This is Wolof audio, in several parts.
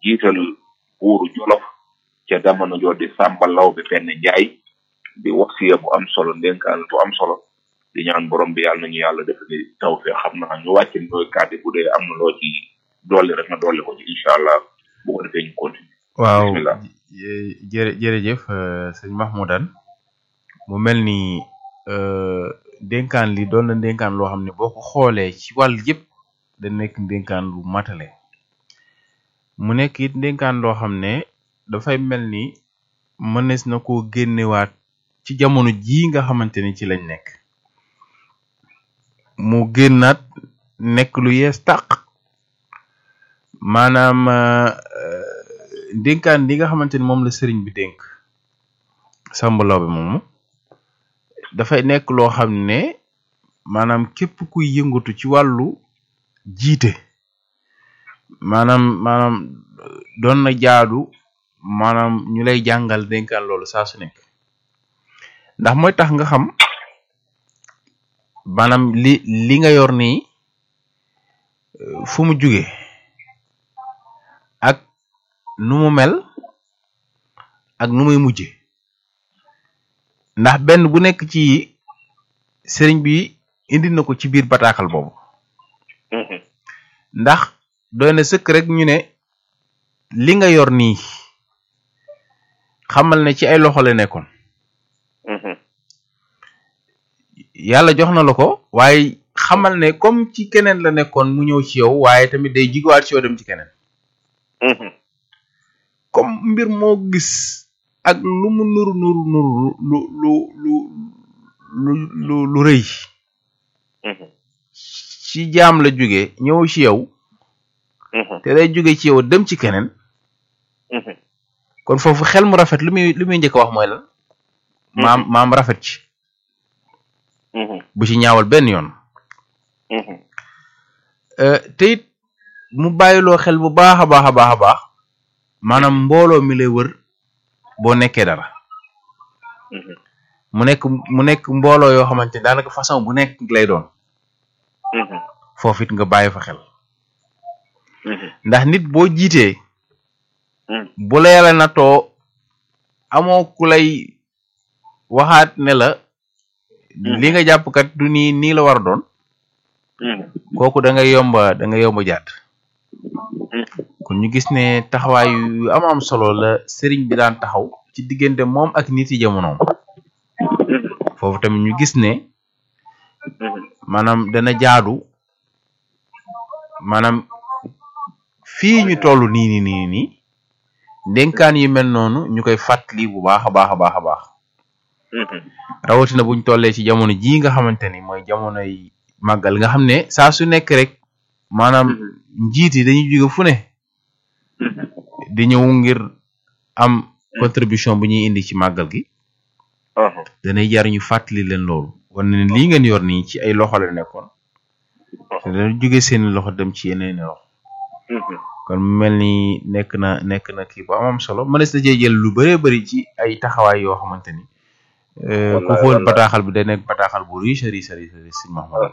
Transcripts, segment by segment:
jiital buuru jolof ca jamono joo di Samba Lawbe Penda Njaay di wasiya bu am solo ndénkaan bu am solo di ñaan borom bi yàlla nañu yàlla def ni taw fee xam naa ñu wàcc ndooy kàddu bu dee am na loo ci dolli rek nga dolli ko ci incha allah bu ko defee ñu continuer waaw bismillah jërë jërëjëf sëñ Mahmoudan mu mel ni dénkaan li doon na dénkaan loo xam ne boo ko xoolee ci wàll yëpp da nekk dénkaan lu matale mu nekk it dénkaan loo xam ne dafay mel ni mënees na koo génnewaat ci jamono jii nga xamante ni ci lañ nekk mu génnaat nekk lu yees tàq maanaam dénkaan li nga xamante ni moom la sëriñ bi dénk Samba Lawbe moomu dafay nekk loo xam ne maanaam képp kuy yëngatu ci wàllu jiite maanaam maanaam doon na jaadu maanaam ñu lay jàngal dénkaan loolu saa su nekk ndax mooy tax nga xam maanaam li li nga yor nii fu mu jóge ak nu mu mel ak nu muy mujje ndax benn bu nekk ci sëriñ bi indi na ko ci biir bataaxal boobu ndax doy na sëkk rek ñu ne li nga yor nii xamal ne ci ay loxo la nekkoon yàlla jox na la ko waaye xamal ne comme ci keneen la nekkoon mu ñëw ci yow waaye tamit day jigowaat ci yow dem ci keneen comme mbir moo gis ak lu mu nuru nuru nuru lu lu lu lu lu lu rëy ci jaam la jóge ñëw ci yow te day jóge ci yow dem ci keneen kon foofu xel mu rafet lu muy lu muy njëkk a wax mooy lan maam maam rafet ci bu ci ñaawal benn yoon te it mu bàyyiloo xel bu baax a baax a baax a baax maanaam mbooloo mi lay wër boo nekkee dara mu nekk mu nekk mbooloo yoo xamante ni daanaka façon bu nekk lay doon foofu it nga bàyyi fa xel ndax nit boo jiitee bu la yàlla natoo amoo ku lay waxaat ne la li nga jàpp kat du nii nii la war a doon kooku da nga yomba da nga yomba jàdd kon ñu gis ne taxawaay yu am am solo la sëriñ bi daan taxaw ci diggante moom ak nit yi jamonoom foofu tamit ñu gis ne maanaam dana jaadu maanaam fii ñu toll nii nii nii nii ndénkaan yu mel noonu ñu koy fàttali bu baax a baax a baax a baax rawatina buñ tollee ci jamono jii nga xamante ni mooy jamonoy màggal nga xam ne saa su nekk rek maanaam njiit yi dañuy jóge fu ne di ñëw ngir am contribution bu ñuy indi ci màggal gi danay jar ñu fàttali leen loolu wane ne lii ngeen yor nii ci ay loxo la nekkoon te dana jóge seeni loxo dem ci yeneeni loxo kon mu mel ni nekk na nekk na kii bu am am solo mënees na cee jël lu bëree bëri ci ay taxawaay yoo xamante ni ku xool bataaxal bi day nekk bataaxal bu riche riche riche riche sëñ Mahmoud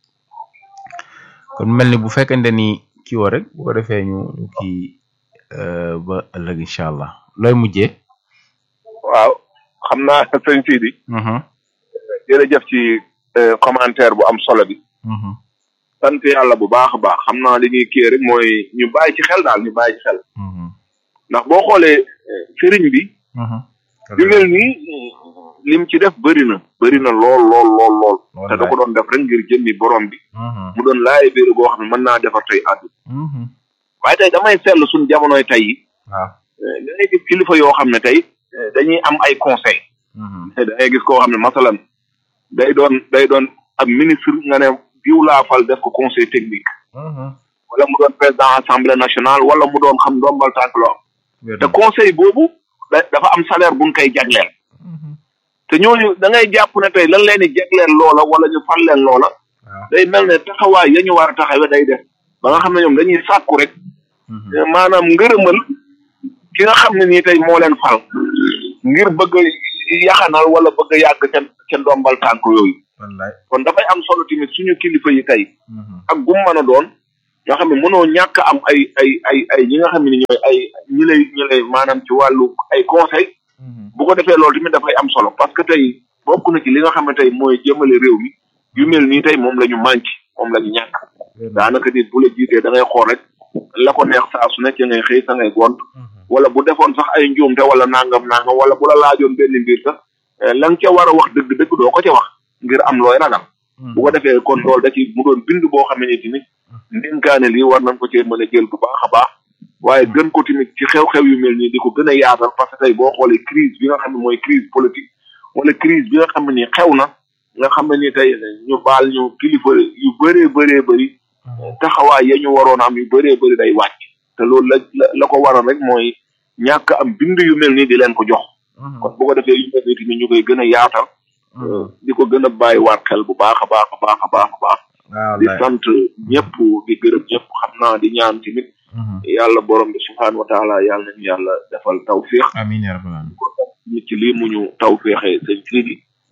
kon mel ni bu fekkente ni kii woo rek bu ko defee ñu ñu kii ba ëllëg incha allah looy mujjee. waaw xam naa sëñ Sidi. jërëjëf ci commentaire bu am solo bi. sant yàlla bu baax a baax xam naa li ñuy kii rek mooy ñu bàyyi ci xel daal ñu bàyyi ci xel. ndax boo xoolee sëriñ bi. yu mel nii lim ci def bëri na bëri na lool lool lool lool. te da ko doon def rek ngir jëmmi borom bi. mu doon laay biir goo xam ne mën naa defar tey àdduna. waaye tey damay seetlu suñ jamonoy tey yi. waaw da ngay gis kilifa yoo xam ne tey dañuy am ay conseil da ngay gis koo xam ne masalan day doon day doon ab ministre nga ne diw laa fal def ko conseil technique. wala mu doon président assemblée nationale wala mu doon xam ndombal tànk loo am. te conseil boobu dafa am salaire buñ koy jagleel. te ñooñu da ngay jàpp ne tey lan leen di jagleel loola wala ñu fal leen loola. day mel ne taxawaay ya ñu war a taxawee day def ba nga xam ne ñoom dañuy sàkku rek. maanaam ngërëmal ki nga xam ne nii tey moo leen fal. ngir bëgg a yaxanal wala bëgg a yàgg ca ca ndombal tànk yooyu. kon dafay am solo tamit suñu kilifa yi tey. ak gum mën a doon nga xam ne mënoo ñàkk am ay ay ay ay ñi nga xam ne ñooy ay ñi lay ñi lay maanaam ci wàllu ay conseil bu ko defee loolu tamit dafay am solo parce que tey bokk na ci li nga xam ne tey mooy jëmale réew mi yu mel nii tey moom la ñu manqué moom la ñu ñàkk daanaka nit bu la jiitee da ngay xool rek la ko neex saa su nekk ngay xëy sa ngay gont wala bu defoon sax ay njuumte wala nangam nangam wala bu la laajoon benn mbir sax la nga ca war a wax dëgg-dëgg doo ko ca wax ngir am looy ragal bu ko defee kon loolu da ci mu doon bind boo xam ne tamit ndénkaane lii war nañ ko cee mën a jël bu baax a baax waaye gën ko tamit ci xew-xew yu mel nii di ko gën a yaatal parce que tey boo xoolee crise bi nga xam ne mooy crise politique wala crise bi nga xam ne nii xew na nga xam ne ni tey ñu baal ñu kilifa yu bëree bëree bëri taxawaay ya ñu waroon am yu bëree bëri day wàcc te loolu la la ko waral rek mooy ñàkk am bind yu mel nii di leen ko jox kon bu ko defee yu mel nii tamit ñu koy gën a yaatal di ko gën a bàyyi waat xel bu baax a baax a baax a baax a baax di sant ñëpp di gërëm ñëpp xam naa di ñaan tamit yàlla borom bi subhaanahu wa taala yàlla nañu yàlla defal tawfiix amiin yaa rabbal aalamiin nit ci lii mu ñu tawfiixee sëñ Sidi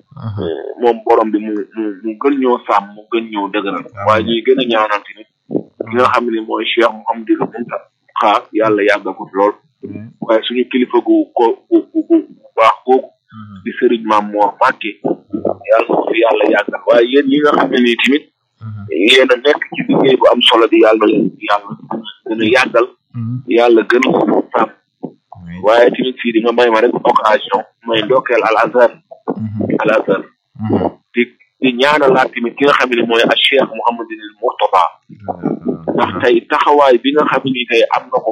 moom borom bi mu mu mu gën ñoo sàmm mu gën ñoo dëgëral waaye ñuy gën a ñaanal tamit ki nga xam ne mooy Cheikh Mouhamadou Mountakha yàlla yàggal ko lool waaye suñu kilifa gu ko gu gu gu baax googu di sëriñ Maam Moor Mbàkke yàlla ko fi yàlla yàggal waaye yéen ñi nga xam ne nii tamit yéen a nekk ci liggéey bu am solo di yàlla leen yàlla gën a yàggal yàlla gën a sàmm waaye tamit fii di nga may ma rek occasion may ndokkeel al azhar al azhar di di ñaanalaat tamit ki nga xam ne mooy a cheikh Mouhamadinil Mourtada ndax tey taxawaay bi nga xam ne tey am na ko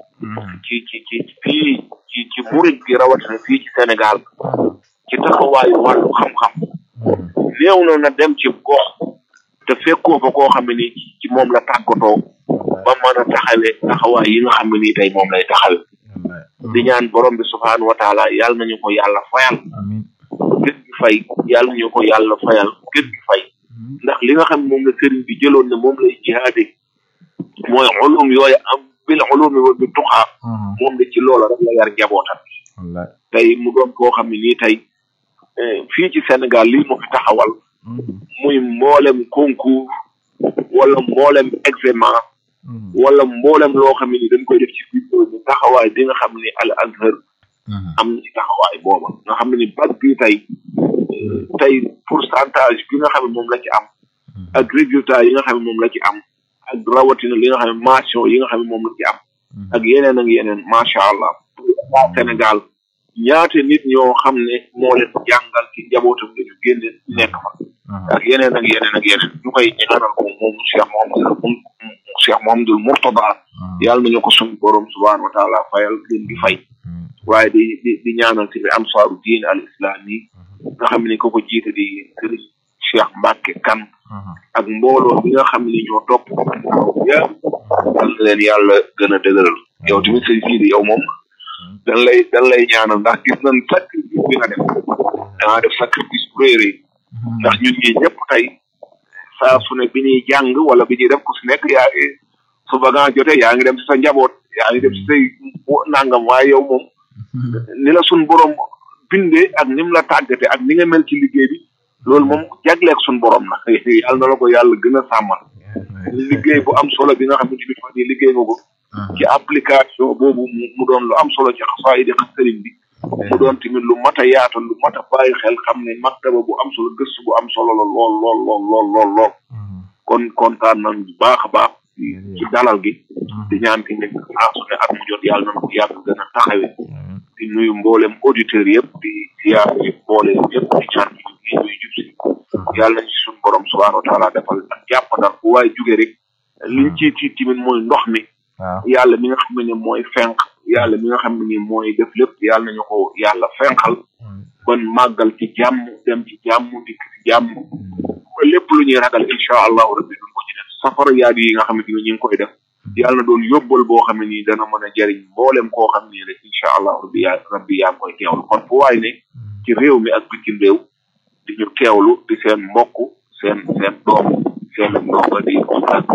ci ci ci fii ci ci murid gi rawatina fii ci Sénégal ci taxawaayu wàllu xam-xam néew na na dem ci gox te fekkoo fa koo xam ne ni ci moom la tàggatoo ba mën a taxawee taxawaay yi nga xam ne nii tey moom lay taxawe di ñaan borom bi subhaanahu wa taala yàlla nañu ko yàlla fayal gën gi fay yàlla nañu ko yàlla fayal gën gi fay ndax li nga xam ne moom la sëriñ bi jëloon ne moom lay jihaade mooy ulum yooyu am bil ulumi wa bi tuxaa moom la ci loola rek la yar njabootam tey mu doon koo xam ne nii tey fii ci Sénégal lii mu fi taxawal muy mboolem concours wala mboolem examen wala mboolem loo xam ne ni dañ koy def ci biir ñu taxawaay bi nga xam ne al azhar am na ci taxawaay booba nga xam ne ni bac bi tey tey pourcentage bi nga xam ne moom la ci am ak résultat yi nga xam ne moom la ci am ak rawatina li nga xam ne mention yi nga xam ne moom la ci am ak yeneen ak yeneen macha allah waa Sénégal ñaate nit ñoo xam ne moo leen jàngal ci njabootam la ñu génne nekk fa ak yeneen ak yeneen ak yeneen ñu koy ñaanal ko moom Cheikh Mohamadou moom Cheikh Mohamadou Mourtada yàlla nañu ko suñu borom subhanahu wa taala fayal gën di fay waaye di di di ñaanal ci bi ansaaru diin al islam yi nga xam ne ko ko jiite di sëriñ Cheikh Mbacke kan ak mbooloo bi nga xam ne ñoo topp yëpp yal na leen yàlla gën a dëgëral yow tamit sëñ Sidi yow moom dan lay dan lay ñaanal ndax gis nañ sacrifice bi nga def dangaa def sacrifice bu réy réy ndax ñun ñi ñëpp tey saa su ne bi ñuy jàng wala bi ñuy def ku si nekk yaa ngi su vacances jotee yaa ngi dem si sa njaboot yaa ngi dem si say nangam waaye yow moom ni la sun borom bindee ak ni mu la tàggate ak ni nga mel ci liggéey bi loolu moom jagleeg sun borom na yàlla na la ko yàlla gën a sàmmal liggéey bu am solo bi nga xam ne tamit fan yii liggéey nga ko ci application boobu mu doon lu am solo ci xasaayidi xas sëriñ bi mu doon tamit lu mat a yaatal lu mat a bàyyi xel xam ne maktaba bu am solo gëstu bu am solo la lool lool lool lool lool lool kon kontaan nañ bu baax a baax ci dalal gi di ñaan ki nekk saa su ne at mu jot yàlla nañ ko yàgg gën a taxawe di nuyu mboolem auditeurs yëpp di ziar yi mboolem yëpp di ñaan yi ñuy jub si yàlla nañ ci suñu borom subhaanahu wa taala defal ak jàppandal bu waaye jóge rek liñ ci ci timit mooy ndox mi yàlla mi nga xam ne mooy fenq yàlla mi nga xam ne mooy def lépp yàlla nañu ko yàlla fenqal ban màggal ci jàmm dem ci jàmm dikk ci jàmm lépp lu ñuy ragal incha allahu rabbi duñ ko ci def safara yaadu yi nga xam ne ñu ngi koy def yàlla na doon yóbbal boo xam ne nii dana mën a jariñ mboolem koo xam ne rek incha allahu rabbi yaa rabbi yaa ngi koy teewlu kon fu waay ne ci réew mi ak bitim réew di ñu teewlu di seen mbokk seen seen doom seen ndonga di ak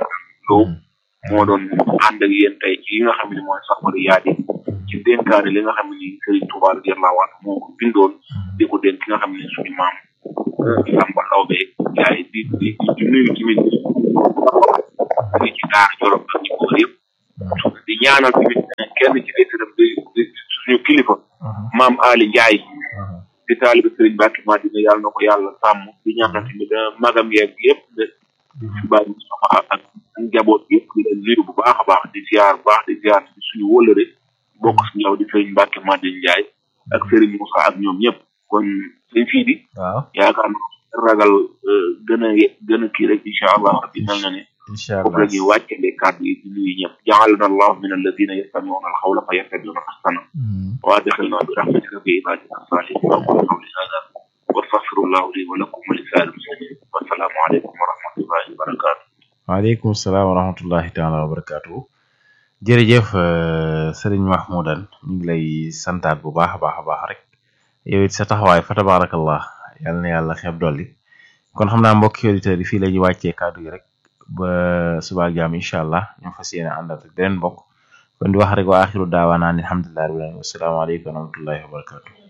loo moo doon ànd ak yéen tey ci yi nga xam ne mooy safara yaadi ci dénkaane li nga xam ne nii Serigne Touba radiyallahu anhu moo ko bindoon di ko dénk ki nga xam ne suñu maam Samba Lawbe yaay di di di nuyu tamit muy ci daara Jolof ak ci boor yëpp di ñaanal tamit kenn ci ay sëram di di suñu kilifa maam Ali Ndiaye di taalibe Sëriñ Mbàkke Madina yàlla na ko yàlla sàmm di ñaanal tamit magam yeeg yëpp de si bàyyi Moustapha ak njaboot yëpp di leen nuyu bu baax a baax di ziar bu baax di ziar suñu wóllëre bokk suñu yow di Sëriñ Mbàkke Madina Ndiaye ak Sëriñ Moussa ak ñoom ñëpp kon suñ fii di waaw yaakaar na ragal gën a gën a kii rek incha allah rabbi mel na ne incha foofu la ñuy wàccale kàddu yi di nuyu ñëpp jaalana allahu min alladina yastamiuna alxawla fa yattabiuna ahsana wa adxilna bi rahmatika fi ibadika salihin aqulu qawli hada wa astaghfirullahu li wa lakum wa li saa'il muslimin wa salaamu aleykum wa rahmatullahi wa barakatuh waaleykum salaam wa rahmatullahi taala wa barakatuhu jërëjëf sëriñ Mahmoudan ñu ngi lay santaat bu baax a baax a baax rek yow it sa taxawaay fa tabarakallah yàlla na yàlla xeeb dolli kon xam naa mbokki auditeurs yi fii la ñuy wàccee kàddu gi rek ba suba ak jàmm incha allah ñu fas yéene àndat ak beneen mbokk kon di wax rek wa axiru daawaana an alhamdulillahi rabbil alamin wassalaamu aleykum wa rahmatullahi wa barakatuh